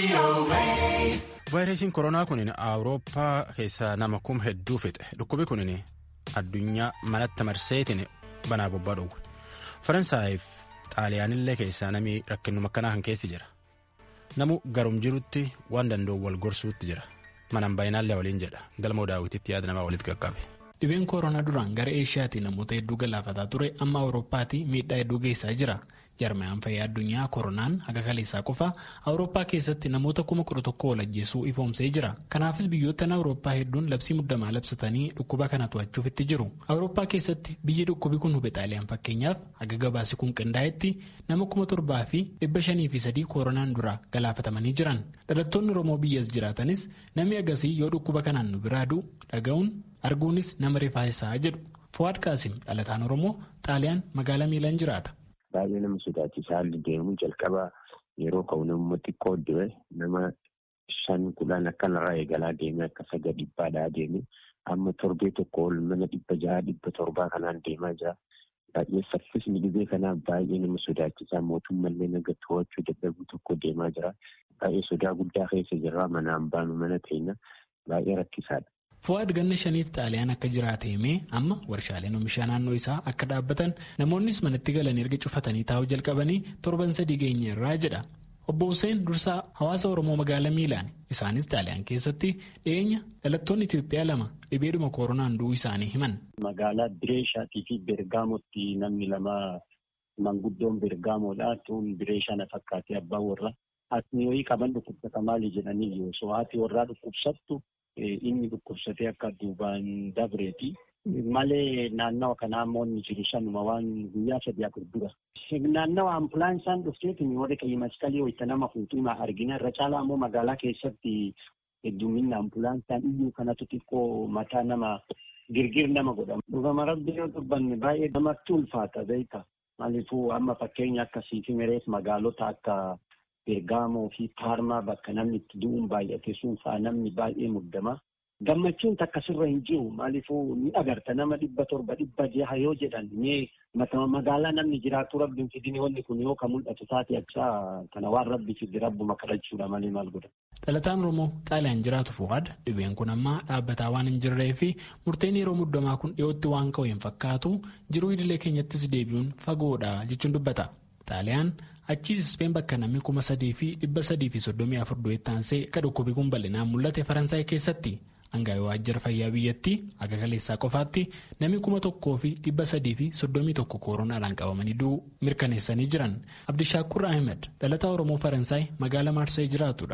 vaayirasiin koronaa kun awurooppaa keessaa nama kum hedduu fixe dhukkubi kun addunyaa manatti marseetiin banaa bobbaa dhowwe faransaayif xaaliyaanillee keessaa namni rakkinuma akkanaa kan keessi jira namu garum jirutti waan danda'u wal gorsuutti jira manaan baay'inaallee waliin jedha galmoo daawwititti yaada namaa walitti qaqqabe. Dhibeen koronaa duraan gara eeshiyaatii namoota hedduu galaafataa ture amma awurooppaatti miidhaa hedduu geessaa jira. Jarmayaan fayyaa addunyaa koronaan haga kaleessaa qofa awurooppaa keessatti namoota kuma kudha tokko wal ajjeesuu ifoomsee jira. Kanaafis biyyoottan awurooppaa hedduun labsii muddamaa labsatanii dhukkuba kana to'achuuf itti jiru. Awurooppaa keessatti biyyi dhukkubi kun hube xaaliyaan fakkeenyaaf haga gabaasi kun qindaa'etti nama kuma torbaa fi dhibba shanii fi sadii koronaan dura galaafatamanii jiran. Dhalattoonni Oromoo biyyas jiraatanis namni agasii yoo dhukkuba kanaan nu biraa du'u dhaga'uun arguunis nama rifaasisaa jedhu. Fuwaad Qaasim dhalataan Oromoo xaaliyaan magaalaa miilaan jiraata. Baay'ee nama sodaachisaa haalli deemu jalqaba yeroo ka'u nama xiqqoo du'e nama shan kudhan akkanarraa eegalaa deemee akka saga dhibbaadhaa deeme amma torbee tokko ol mana dhibba jaha dhibba torbaa kanaan deemaa jira. Baay'ee saffisni dhibee kanaa baay'ee nama sodaachisaa mootummallee naga to'achuu dadhabuu tokko deemaa jira. Baay'ee sodaa guddaa keessa jirra manaan baanu mana teenya baay'ee rakkisaadha. Fuwaad ganna shaniif xaaliyaan akka jiraate himee amma warshaaleen oomishaa naannoo isaa akka dhaabbatan namoonnis manatti galanii erga cufatanii taa'uu jalqabanii torban sadii geenye irraa jedha. Obbo Hussein dursaa hawaasa Oromoo magaalaa Miilaan isaanis xaaliyaan keessatti dhiyeenya dhalattoonni Itoophiyaa lama dhibeedhuma koronaan du'uu isaanii himan. Magaalaa Bireeshaatii fi Bergaamotti namni lama manguddoon Bergaamoodha. Tuun Bireeshaa na fakkaatee abbaan warra. Haati wayii qaban dhukkubsata maali jedhanii yoo so haati warraa dhukkubsattu inni dhukkubsatee akka duubaan dabreeti. Malee naannawa kanaa immoo inni jiru sanuma waan guyyaa sadii afur dura. Naannawa ambulaansaan dhufteetiin warri qe'ii masqalii wayita nama fuuxuuma argina. Irra caalaa immoo magaalaa keessatti hedduminni ambulaansaan iyyuu kanatu xiqqoo mataa nama girgir nama godhama. Dhugama rabbi yoo dubbanne baay'ee namatti ulfaata beeka. Maaliifuu amma fakkeenya akkasii fi mereef magaalota akka Bergaamoo fi Paarmaa bakka namni itti du'uun baay'ate sun fa'aa namni baay'ee muddama. Gammachuun takkasirra hin jiru maaliifuu ni agarta nama dhibba torba dhibba jaha yoo jedhan mee magaalaa namni jiraatu rabbiin fidini wanni kun yoo ka mul'atu taate achaa kana waan rabbi fidi rabbuma kadhachuudha malee maal godha. Dhalataan Oromoo Xaaliyaan jiraatu Fuwaad dhibeen kun amma dhaabbataa waan hin jirree fi murteen yeroo muddamaa kun dhiyootti waan ka'u hin fakkaatu jiruu idilee keenyattis deebi'uun fagoodha jechuun dubbata. Xaaliyaan achiis Ispeen bakka namni kuma sadii fi dhibba sadii fi soddomii afur du'eettaansee akka dhukkubi kun bal'inaan mul'ate Faransaay keessatti hangaa'ee waajjira fayyaa biyyattii akka kaleessaa qofaatti namni kuma tokkoo fi dhibba sadii fi soddomii tokko kooronaadhaan qabamanii du'uu mirkaneessanii jiran Abdishaakur Ahmed dhalataa Oromoo Faransaay magaalaa Maarsee jiraatudha.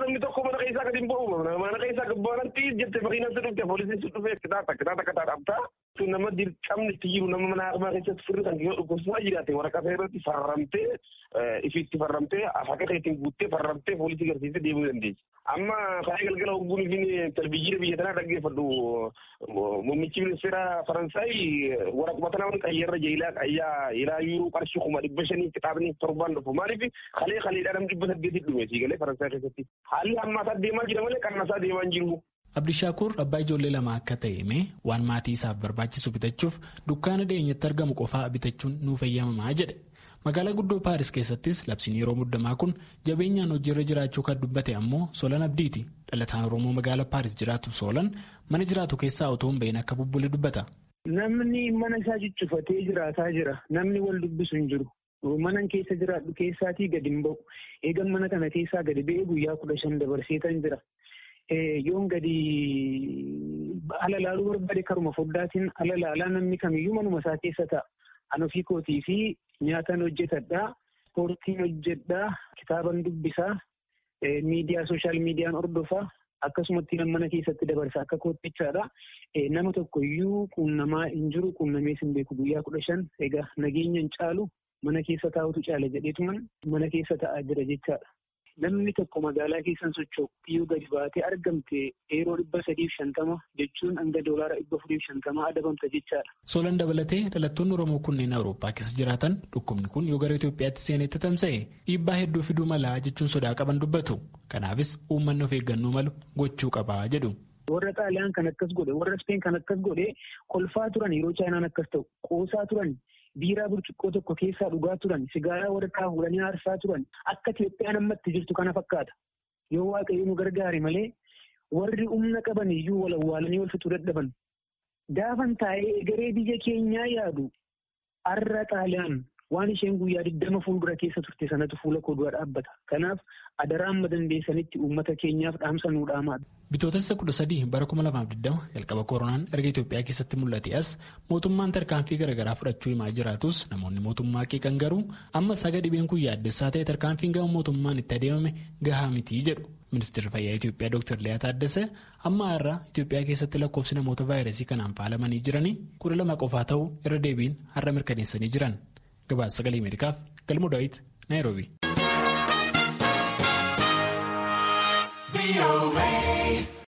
isaa gadi hin ba'u mana keessaa gabbaanatti jette makiinatti dhufte poolisiin sun dhufee kitaata kitaata kataa dhabdaa nama dirqamni itti jiru nama mana harmaa keessatti firri kan yoo dhukkubsaa jiraate waraqaa irratti farramtee ifitti farramtee haqa keetiin guuttee farramtee poolisii garsiistee deemuu dandeessi. Amma kaayee galgala hogguun fi televizyiina biyya tanaa dhaggeeffadhu muummichi ministeera Faransaay waraquma tanaa wani qayyarra jeelaa qayyaa ilaayyuu qarshii kuma dhibba shanii kitaabni torbaan dhufu maaliif kalee kaleedhaa namni dhibba saddeetii dhume siigalee Faransaay keessatti haalli hammaataa deemaa jira malee qannasaa deemaa hin jiru. Abdishaakur abbaa ijoollee lama akka ta'e himee waan maatii isaaf barbaachisu bitachuuf dukkaana dhiyeenyatti argamu qofaa bitachuun nuuf eeyyamamaa jedhe. Magaalaa guddoo Paaris keessattis labsiin yeroo muddamaa kun jabeenyaan hojiirra jiraachuu kan dubbate ammoo Solan Abdiiti. Dhalataan Oromoo magaalaa Paaris jiraatu Solan mana jiraatu keessaa otoo hin bahin akka bubbule dubbata. Namni mana isaa ciccifatee jiraataa jira. Namni wal dubbisu hin jiru. Manan keessa jiraadhu keessaatii gadi hin ba'u. Eegan mana kana keessaa gadi ba'ee guyyaa kudha shan dabarseetan jira. yoon gadi ala laaluu barbaade karuma foddaatiin ala laalaa namni kamiyyuu manuma isaa keessa ta'a. An ofii kootii fi nyaatan hojjetadhaa, ispoortiin hojjedhaa, kitaaban dubbisaa, miidiyaa sooshaal miidiyaan hordofaa, akkasumatti mana keessatti dabarsa akka koottichaadha. Nama tokko iyyuu quunnamaa hin jiru quunnamees hin beeku guyyaa kudha shan egaa nageenya hin caalu mana keessa taa'utu caala jedheetuman mana keessa taa'aa jira jechaadha. Namni tokko magaalaa keessan socho'u yoo gadi baatee argamte yeroo dhibba sadiif shantama jechuun hanga doolaara dhibba afuriif shantama adabamta jechaadha. Solan dabalatee dhalattoonni Oromoo kunneen Awurooppaa keessa jiraatan dhukkubni kun yoo gara Itoophiyaatti seenetti tamsa'e dhiibbaa hedduu fiduu malaa jechuun sodaa qaban dubbatu. Kanaafis uummanni of eeggannoo malu gochuu qabaa jedhu. Warra Xaaliyaan kan akkas godhe warra Speen kan akkas godhe kolfaa turan yeroo Chaayinaan akkas ta'u qoosaa turan biiraa burcuqqoo tokko keessaa dhugaa turan sigaaraa waraqaa fuudhanii aarsaa turan akka Itoophiyaan ammatti jirtu kana fakkaata. yoo waaqayyo nu gargaare malee warri humna qaban iyyuu wal awwaalanii wal fixuu dadhaban. Gaafan taa'ee egeree biyya keenyaa yaadu har'a xaaliyaan waan isheen guyyaa digdama fuuldura keessa turte sanatu fuula koo dura dhaabbata. Kanaaf adaraa amma dandeessanitti uummata keenyaaf dhaamsa nuu dhaamaa. Bitootessa kudha sadii bara kuma lamaaf digdama jalqaba koronaan erga Itoophiyaa keessatti mul'ate as mootummaan tarkaanfii garaagaraa fudhachuu himaa jiraatus namoonni mootummaa qeeqan garuu amma saga dhibeen kun yaaddessaa ta'e tarkaanfiin gama mootummaan itti adeemame gahaa mitii jedhu. Ministeerri fayyaa Itoophiyaa Dr. Liyaa Taaddasee amma har'a Itoophiyaa keessatti lakkoofsi namoota vaayirasii kanaan faalamanii jiranii kudha lama qofaa ta'uu irra deebiin har'a mirkaneessanii jiran. Gabaasa sagalee Ameerikaaf galmoo daawit Naayiroobi.